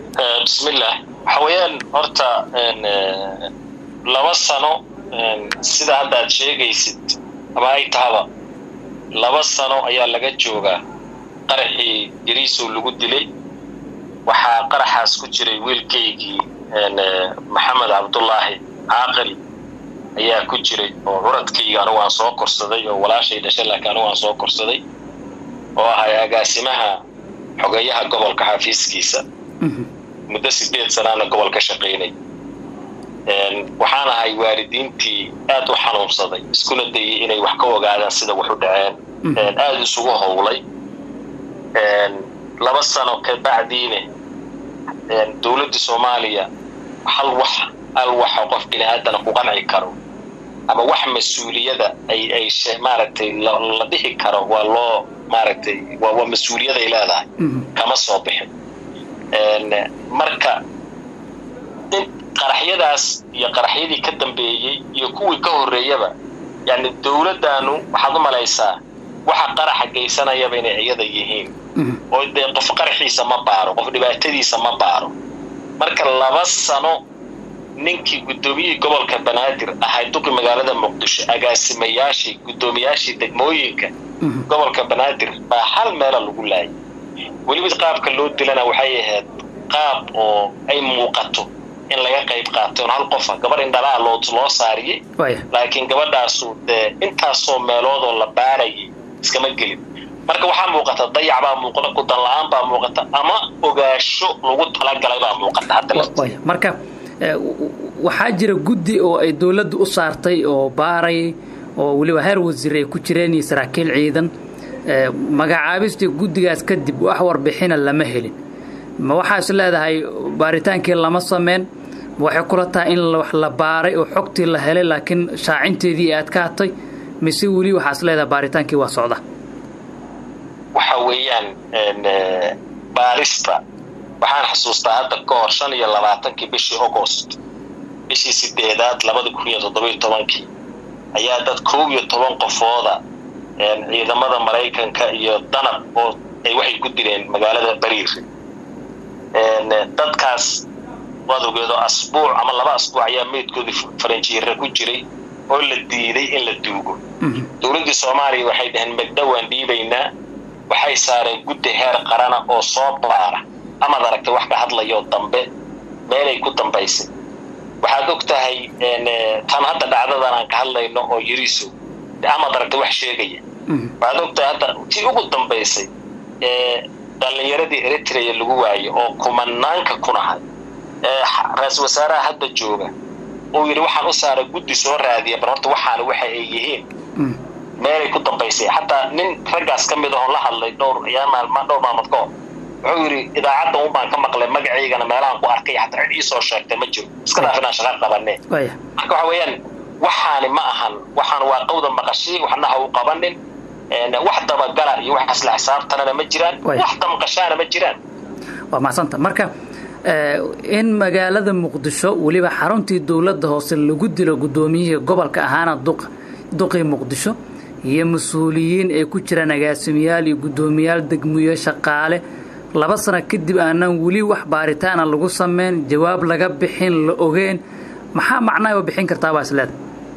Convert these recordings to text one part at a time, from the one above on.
bismillah waxa weeyaan horta laba sano sida hadda aad sheegaysid ama ay tahaba laba sano ayaa laga joogaa qaraxii yariisow lagu dilay waxaa qaraxaas ku jiray wiilkaygii maxamed cabdullaahi caaqil ayaa ku jiray oo curadkayga anigu aan soo korsaday oo walaashay dhashay laakiin anigu aan soo korsaday oo ahay agaasimaha xogeeyaha gobolka xafiiskiisa muddo sideed sanaana gobol ka shaqaynay waxaan ahay waalidiintii aad u xanuunsaday iskuna dayay inay wax ka ogaadaan sida wax u dhaceen aada isugu howlay laba sano kabacdiine dowladda soomaaliya hal wax hal waxa qof bini aadana ku qanci karo ama wax mas-uuliyada ay ay maaragtay la dhihi karo waa loo maaragtay waa mas-uuliyaday leedahay kama soo bixin marka in qaraxyadaas iyo qaraxyadii ka dambeeyey iyo kuwii ka horreeyaba yani dowladdaanu waxaad u malaysaa waxa qaraxa geysanayaba inay iyada yihiin oo dee qof qaraxiisa ma baaro qof dhibaatadiisa ma baaro marka laba sano ninkii guddoomiyihii gobolka banaadir ahay duqi magaalada muqdisho agaasimayaashii guddoomiyaashii degmooyinka gobolka banaadir baa hal meela lagu laayay weliba qaabka loo dilana waxay ahayd qaab oo ay muuqato in laga qayb qaato on hal qofa gabar indhalaa loo loo saariyey laakiin gabadhaasu dee intaasoo meeloodoo la baarayay iskama gelin marka waxaa muuqata dayac baa muuqata kudan la-aan baa muuqata ama ogaasho lagu talagalay baa muuqata haddamarka waxaa jira guddi oo ay dowladda u saartay oo baaray oo weliba heer wasiir ay ku jireen iyo saraakiil ciidan magacaabistii guddigaas kadib wax warbixina lama helin ma waxaa is leedahay baaritaankii lama sameyn waxay kula tahay in wax la baaray oo xogtii la helay laakiin shaacinteedii aad ka hatay mise weli waxaa is leedahay baaritaankii waa socda waxa weeyaan baarista waxaan xasuustaa hadda ka hor shan iyo labaatankii bishii augost bishii sideedaad labada kun iyo toddobiyo tobankii ayaa dad koob iyo toban qofooda ciidamada maraykanka iyo danab oo ay waxay ku dileen magaalada bariiri dadkaas waad ogeedo asbuuc ama laba asbuuc ayaa meydkoodii faranjiira ku jiray oo la diiday in la duugo dowladdii soomaaliya waxay dhaheen magdhowaan dhiibaynaa waxay saareen guddi heer qarana oo soo baara amaad aragtay wax ka hadlayoo dambe meelay ku dambaysay waxaad og tahay tan hadda dhacdadan aan ka hadlayno oo yariiso amaad aragtay wax sheegaya waxaad og tahay hadda tii ugu dambaysay dhallinyaradii eritrea lagu waayo oo kumanaanka kunahay ra-isul wasaaraha hadda jooga uu yidhi waxaan u saaray guddi soo raadiya bar horta waxaana waxa ay yihiin meelay ku dambaysay xataa nin raggaas ka mid ahoo la hadlay dhowr dhowr maalmood ka hor wuxuu yidhi idaacadda un baan ka maqlay magacaygana meelahaan ku arkay xataa cid iisoo sheegtay ma jiro iska dhaaf inaan shaqa qabanee marka waxa weeyaan waxaani ma ahan waxaan waa qawda maqashii waxna ha u qabanin wax dabagala iyo wax isla xisaabtanana ma jiraan wax damqashaana ma jiraan waa macsanta marka in magaalada muqdisho weliba xaruntii dowladda hoose lagu dilo guddoomiyihii gobolka ahaana duqii muqdisho iyo mas-uuliyiin ay ku jiraan agaasimayaal iyo guddoomiyaal degmiyo shaqaale laba sano kadib aanan weli wax baaritaana lagu sameyn jawaab laga bixin la ogeen maxaa macnaha bixin kartaa baa isleeda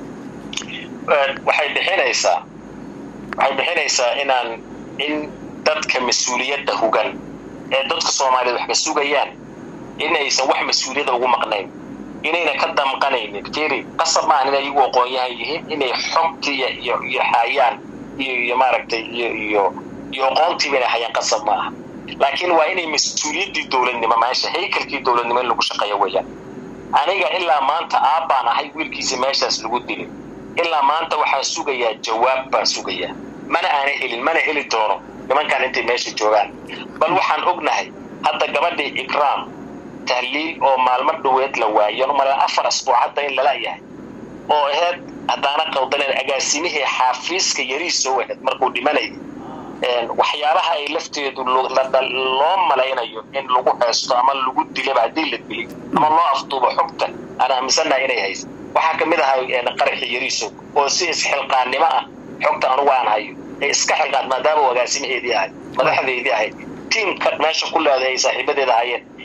waxay bixinaysaa waxay bixinaysaa inaan in dadka mas-uuliyadda hugan ee dadka soomaaliyeed wax ka sugayaan in aysan wax mas-uuliyadda ugu maqnayn inayna ka damqanaynin firi qasab maahan inay iyagu aqoon-yahan yihiin inay xogtiiya iyo iyo hayaan iyo iyo maaragtay iyo iyo iyo aqoontiiba inay hayaan qasab ma aha laakiin waa inay mas-uuliyaddii dowladnimo meesha haykalkii dowladnimo in lagu shaqeeyo weeyaan aniga ilaa maanta aabbaan ahay wiilkiisa meeshaas lagu dilin ilaa maanta waxaan sugayaa jawaab baan sugayaa mana aana helin mana heli doono nimankaan intay meesha joogaan bal waxaan ognahay hadda gabadhii ikraam tahliil oo maalmo dhoweed la waayo umala afar asbuuc hadda in lala yahay oo aheyd haddaana qaldanen agaasimihii xaafiiska yariisoo aheyd markuu dhimanayay waxyaabaha ay lafteedu loo malaynayo in lagu haysto ama lagu dilaba haddii la dili ama loo afduubo xogta aan aaminsannaha inay hayso waxaa ka mid ahaa qaraxii yariiso oo si isxilqaannimo ah xogta anugu aan hayo ee iska xilqaan maadaama agaasimaheedii ahay madaxdeedii ahayd tiimka meesha ku leeday ay saaxiibadeeda hayeen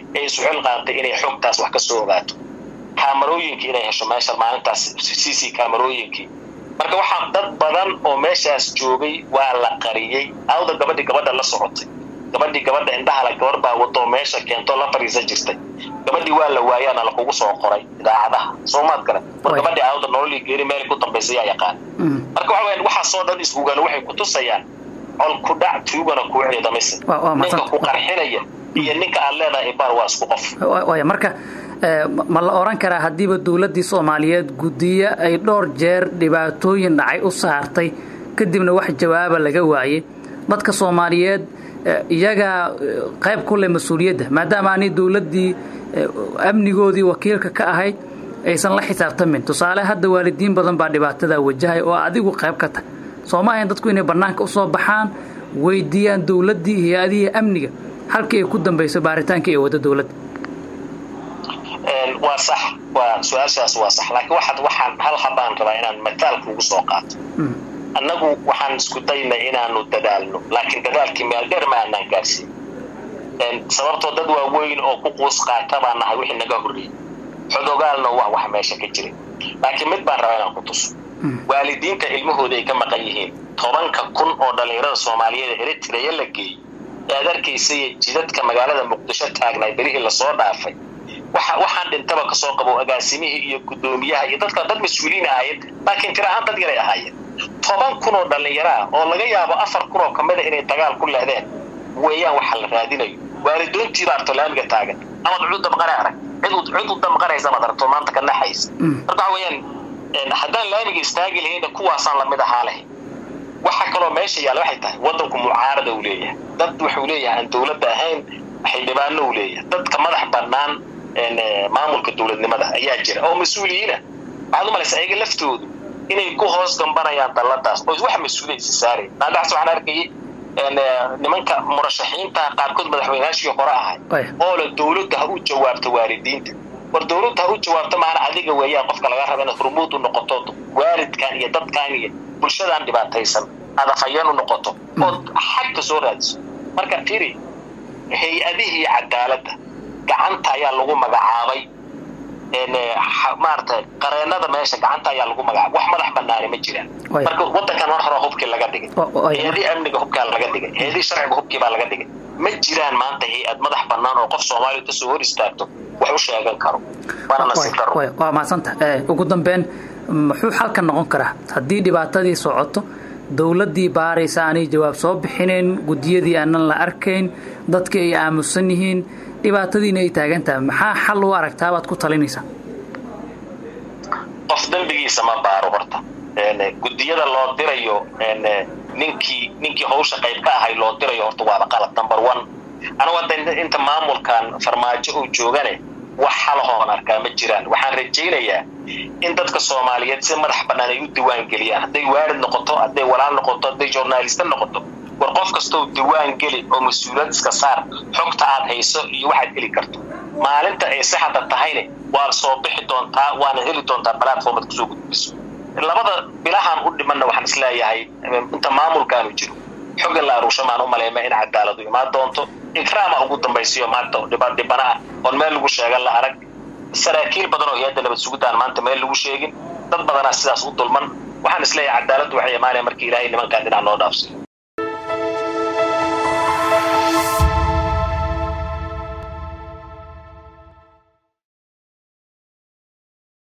ee isu xil qaatay inay xogtaas wax ka soo ogaato kaamarooyinkii inay hesho meesha maalintaas c c kaamarooyinkii marka waxaa dad badan oo meeshaas joogay waa la qariyey awda gabadhii gabadha la socotay gabadhii gabadha indhahala gabar baa wado meesha keento la fariisan jirtay gabadhii waa la waayaana lakugu soo qoray idaacadaha soomaad kale war gabadhii aawda nololii geeri meel ku dambaysa yaa yaqaan marka waxa weyan waxaasoo dhan ishugan waxay ku tusayaan col ku dhac tuugana kuu ciidamaysa ninka ku qarxinaya iyo ninka aad leedahay ibaar waa isku qof waaya marka ma la oran karaa haddiiba dowladdii soomaaliyeed guddiyo ay dhowr jeer dhibaatooyin dhacay u saartay kadibna wax jawaaba laga waayey dadka soomaaliyeed iyagaa qayb ku leh mas-uuliyadda maadaama aanay dowladdii amnigoodii wakiilka ka ahayd aysan la xisaabtamin tusaale hadda waalidiin badan baa dhibaatadaa wajahay oo adigu qayb ka tah soo ma ahayn dadku inay bannaanka u soo baxaan weydiiyaan dowladdii hay-adihii amniga halkii ay ku dambayso baaritaankii ee wadda dowladda waa sax waa su-aashaas waa sax laakiin waxaad waxaan hal habaan rabaa inaan mataal kuugu soo qaato annagu waxaan isku daynay inaanu dadaalno laakiin dadaalkii meel dheer ma aanaan gaarsiin sababtoo dad waaweyn oo ku quus qaata baa nahay wixii naga horreeyey xodogaalna waa wax meesha ka jiray laakiin mid baan rabaa inaan ku tuso waalidiinta ilmahooda ay ka maqan yihiin tobanka kun oo dhallinyarada soomaaliyeed ee eritreya la geeyey ee aad arkaysay jidadka magaalada muqdisho taagnay berihii lasoo dhaafay waxaan dhintaba kasoo qabo agaasimihii iyo guddoomiyaha iyo dadka dad mas-uuliin ahaayeen laakiin tir ahaan dad yaray ahaayeen toban kun oo dhallinyaro ah oo laga yaabo afar kun oo kamida inay dagaal ku lehdeen weeyaan waxa la raadinayo waalidoontiiba arto laamiga taagan amaad cud damqane arag cid u damqanaysa amaad aragto maanta ka naxaysa marka waxa weeyaan haddaan laamiga istaagi lahayna kuwaasaan lamid ahaa leh waxa kaloo meesha yaalla waxay tahay waddanku mucaarada uu leeyahay dad wuxuu leeyahay aan dowladda ahayn xildhibaano uu leeyahay dadka madax bannaan maamulka dowladnimada ayaa jira oo mas-uuliyiina waxaad u malaysa ayaga laftoodu inay ku hoos gambanayaan dalladaas oo wax mas-uuliya isi saareen naadaxas waxaan arkayay nimanka murashaxiinta qaarkood madaxweynaashii hore ahay oo le dowladda ha u jawaabto waalidiinta war dowladda ha u jawaabto maana adiga weeyaan qofka laga raba inaad hormuud u noqoto waalidkan iyo dadkan iyo bulshadaan dhibaataysan aad afhayeen u noqoto ood xagka soo raadiso marka firi hay-adihii cadaaladda gacanta ayaa lagu magacaabay maarata qareenada meesha gacanta ayaa lagu magacaabay wax madax banaani ma jiraan marka wadankan mar hore hubkii laga dhigay hay-adii amniga hubkaa laga dhigay hay-adii sharciga hubkii baa laga dhigay ma jiraan maanta hay-ad madax banaan oo qof soomaaliya kasoo hor istaagto wax u sheegan karo waana nasiib daro waa mahadsanta ugu dambeyn muxuu xalka noqon karaa haddii dhibaatadii socoto dowladdii baaraysa aanay jawaab soo bixinayn guddiyadii aanan la arkayn dadkii ay aamusan yihiin dhibaatadiina ay taagan tahay maxaa xal u aragtaa baad ku talinaysaa qof dembigiisa ma baaro horta guddiyada loo dirayo ninkii ninkii hawsha qayb ka ahay loo dirayo horta waaba qalad number one anugu hadda inta maamulkan farmaajo uu joogane wax xalahoon arkaa ma jiraan waxaan rajaynayaa in dadka soomaaliyeed si madax bannaan ay u diwaan geliyaan hadday waalid noqoto hadday walaal noqoto hadday journaalista noqoto war qof kastoo diwaan geli oo mas-uuliyad iska saar xogta aad hayso iyo waxaad heli karto maalinta ay saxda tahayne waad soo bixi doontaa waana heli doontaa platformad kusoo gudbiso labada bilahaan u dhimanna waxaan isleeyahay inta maamulkaanu jiro xogga la aruushamaan u maleema in cadaaladu imaan doonto ikraama ugu dambaysiyo maanta dhibana ah oon meel lagu sheegan la arag saraakiil badan oo hay-adda nabad sugidaan maanta meel lagu sheegin dad badanaa sidaas u dulman waxaan isleeyahay cadaaladdu waxay imaanaya markii ilaahay nimankaan dhinac noo dhaafsiyo